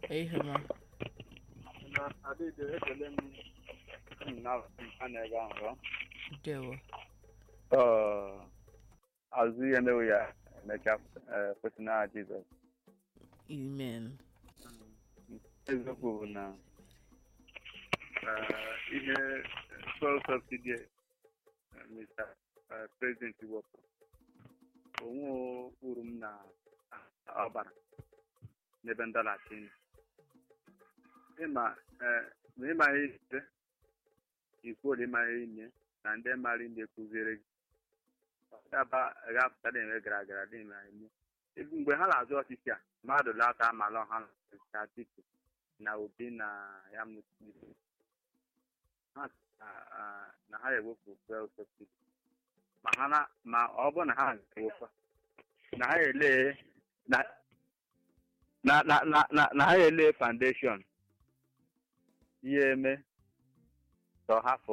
ehema adịghị ekele m na a na-ege ahụ ndewo azụ ihe mewe ya emechaa kwesị na jizọs amen eziokwu bụ na eh, ihe fuel subsidy eh, Mr. eh, President wepụ onwe uru m na ọbara n'ebe ndọlachi nọ. ịma eh, ma ịma ihe ise ikwuola ịma ihe ime na ndị mara ndị kụziere gị ọdaba ga-apụta na-enwe gara gara dị na eme mgbe ha na-azụ ọchịchị a mmadụ lata amala ọha na Atiku na obi na ya mụtiri ha sị na- ah, na ha ewepụ fuel subsidy ma ha na ma ọ bụ na ha ewepụ na ha ele na na na na na na ha ele foundation ihe eme ka ọ hafụ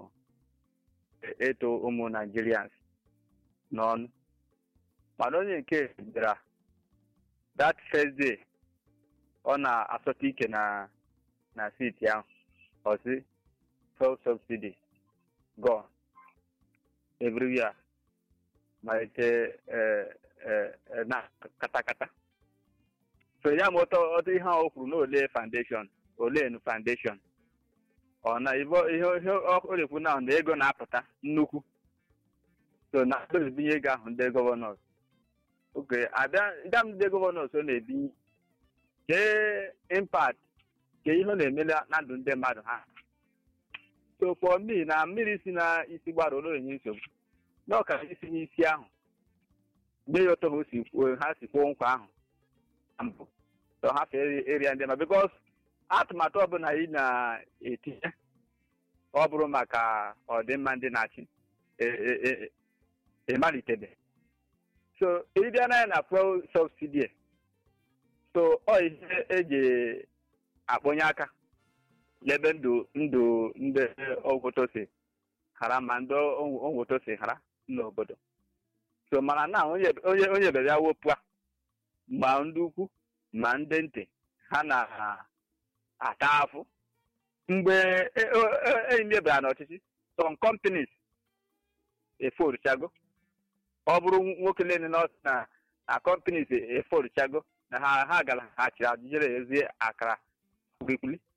eto ụmụ Nigerians n'ọnụ mana onye nke bịara that first day ọ na-asọta ike na na siti ahụ ọsị fuel subsidy gone everywhere malite eh, eh, eh, na katakata so ya ma ọtọ ọtọ ihe ahụ o kwuru na ole foundation ole nu foundation ọ na ibo ihe ihe ọ na-ekwu na na ego na-apụta nnukwu so na ebinye ego ahụ ndị gọvanọs oke abịa ịga m ndị gọvanọs ọ na-ebinye kee impact ke ihe ọ na-emela na ndụ ndị mmadụ ha so for me na mmiri si na isi gbara ụlọ enye nsogbu na ọkara isi n'isi ahụ mgbe ya ọtọ ha si kwuo ha si kwuo nkwa ahụ na mbụ so ha fee eria ndị ma bikos atụmatụ ọbụla ị na-etinye ọ bụrụ maka ọdịmma ndị na-achị e- e- e- ịmalitebe so ịbịa na ya na fuel subsidy so ọ ihe eji akpọnye aka n'ebe ndụ ndụ ndị ogwoto si hara ma ndị ogwoto si hara n'obodo so mana na onye onye onye bịara ya wepụ a ma ndị ukwu ma ndị ntị ha na-ata afụ mgbe enyi bịara n'ọchịchị some companies eforichago ọ bụrụ nwoke niile na na na companies eforichago na ha ha gara ha chịrị ajụjere ezie akara kwulikwuli